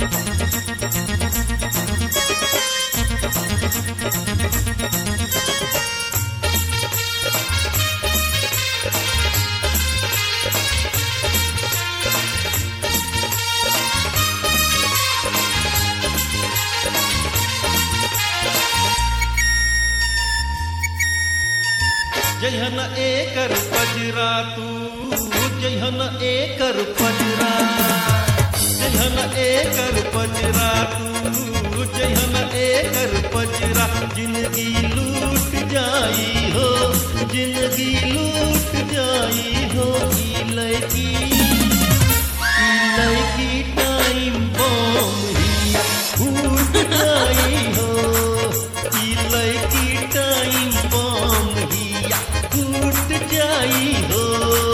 जहन एकर पजरा तू जहन एकर पजरा जहन एकर पजरा तू जहन एकर पजरा जिंदगी लूट जाई हो जिंदगी लूट जाई हो ई लड़की ई लड़की टाइम बम ही फूट जाई हो ई लड़की टाइम बम ही फूट जाई हो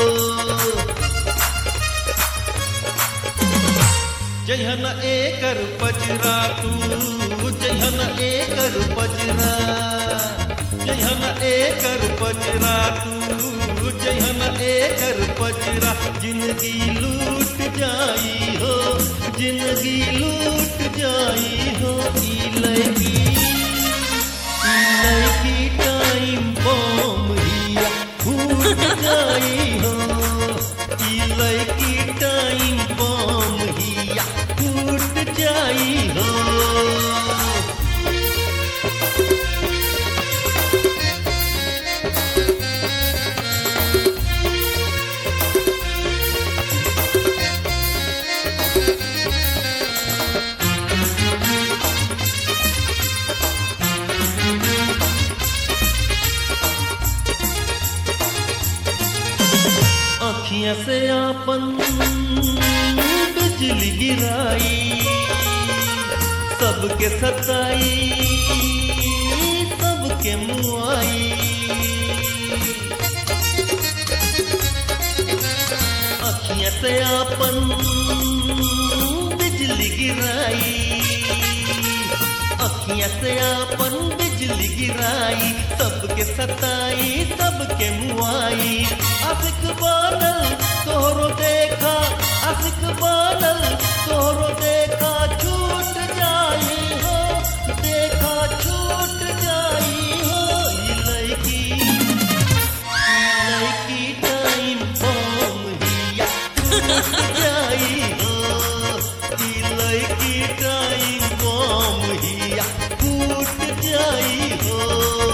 जहन एकर पजरा तू जहन एकर पजरा जहन एकर पजरा तू जहन एकर पजरा जिंदगी लूट जाई हो जिंदगी लूट जाई हो ई लड़की ई लड़की टाइम बम हिया फूट जाई हो ई लड़की टाइम बम हिया फूट जाई हो अखियां से आपन बिजली गिराई सबके सताई सबके मुआई अखियां से आपन बिजली गिराई अखियां से आपन बिजली गिराई सबके सताई सबके मुआई असिक बानल तोहरो देखा असिक बानल तोहरो देखा छूट जाई हो देखा छूट जाई हो ई लड़की ई लड़की टाइम बम हिया छूट जाई हो ई लड़की टाइम बम हिया फूट जाई हो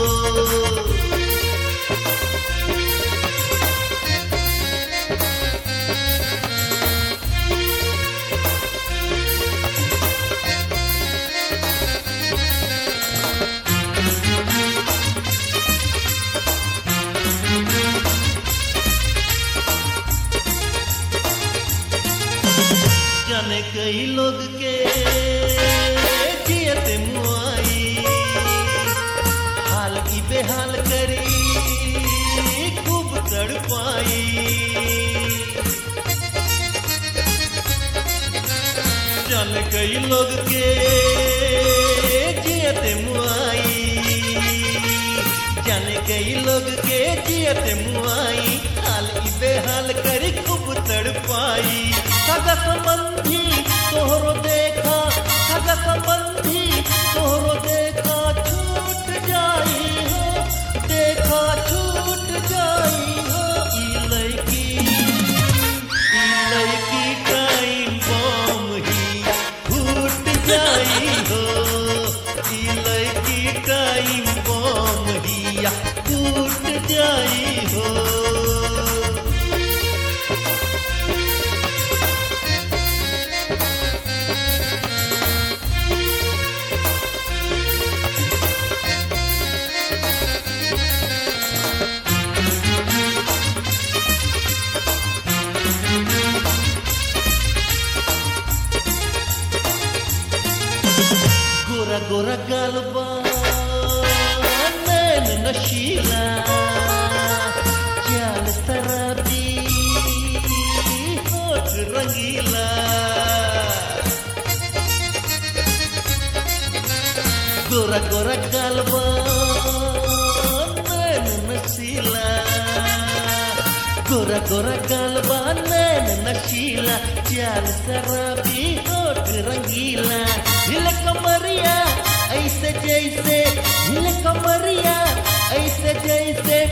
जाने कई लोग के जियत मुआई हाल की बेहाल करी खूब तड़पाई जाने कई लोग के जियत मुआई जाने कई लोग के जियत मुआई हाल की बेहाल करी खूब तड़पाई सगा संबंधी तोहरो देखा सगा संबंधी तोहरो देखा छूट जाई हो देखा छूट जाई हो ई लड़की ई लड़की टाइम बम ही फूट जाई हो ई लड़की टाइम बम ही फूट जाई हो गोरा गोरा गलबा नैन नशीला चाल शराबी होठ रंगीला गोरा गोरा गलबा नैन नशीला गोरा गोरा गलबा नैन नशीला चाल शराबी होठ रंगीला ऐसे जैसे हिले कमरिया ऐसे जैसे